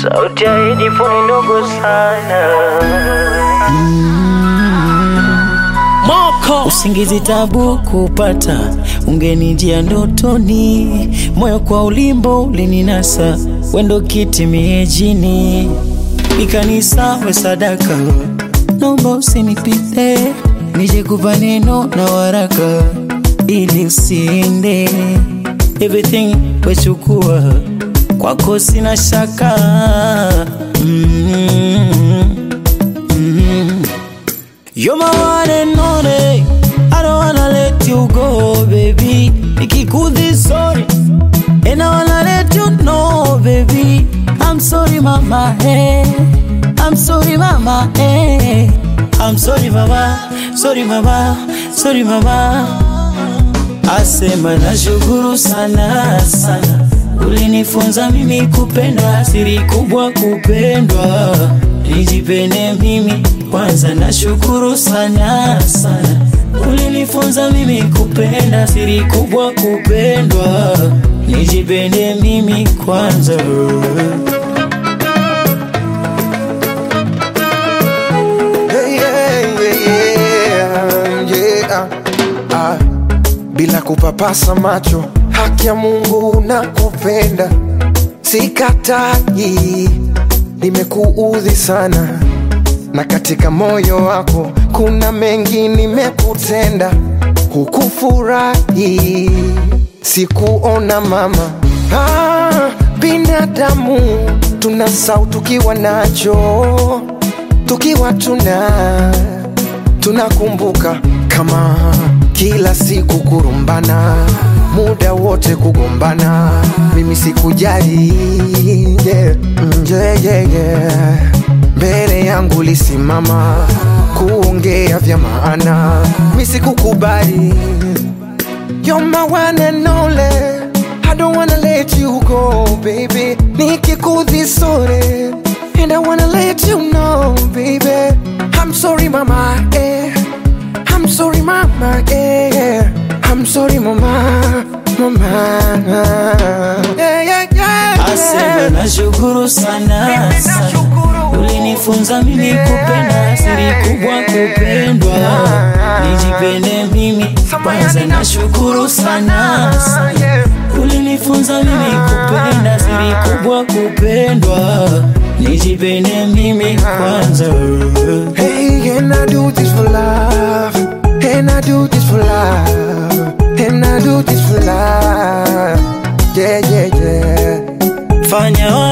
sauti ya headphone ndogo sana. Moko usingizi tabu kupata, ungenijia ndotoni, moyo kwa ulimbo ulininasa, wendo kiti miejini, ikanisa we sadaka, naomba usinipite, nije kupa neno na waraka, ili usiende, everything wechukua, kwako sina shaka mm mm You're my one and only. I don't wanna let you go, baby. Nikikudhi sorry, and I wanna let you know, baby. I'm sorry, mama. Hey, I'm sorry, mama. Hey, I'm sorry, mama. Sorry, mama. Sorry, mama. Asema nashukuru sana sana, ulinifunza mimi kupenda, siri kubwa kupendwa, nijipende mimi kwanza. Nashukuru sana sana, ulinifunza mimi kupenda, siri kubwa kupendwa, nijipende mimi kwanza. Hey, yeah, yeah, yeah, yeah. Ah, bila kupapasa macho, haki ya Mungu nakupenda, sikatai, nimekuudhi sana, na katika moyo wako kuna mengi nimekutenda, hukufurahi, sikuona mama. Ah, binadamu tuna sau tukiwa nacho tukiwa tuna tunakumbuka kama kila siku kurumbana muda wote kugombana mimi sikujali yeah. mm, yeah, yeah, yeah. mbele yangu lisimama kuongea vya maana mi sikukubali You're my one and only. I don't wanna let you go, baby. Nikikudhi sorry, and I wanna let you know, baby. I'm sorry, mama. Eh. I'm sorry, mama. Eh. I'm sorry, mama. Mama. Yeah, yeah, yeah. Asema nashukuru sana sana, ulinifunza mimi kupenda, siri kubwa kupendwa, nijipende mimi kwanza. Nashukuru sana sana, ulinifunza mimi kupenda, siri kubwa kupendwa, nijipende mimi kwanza. Hey, and I do this for love. And I do this for love. And I do this for love. Yeah, yeah, yeah. Fanya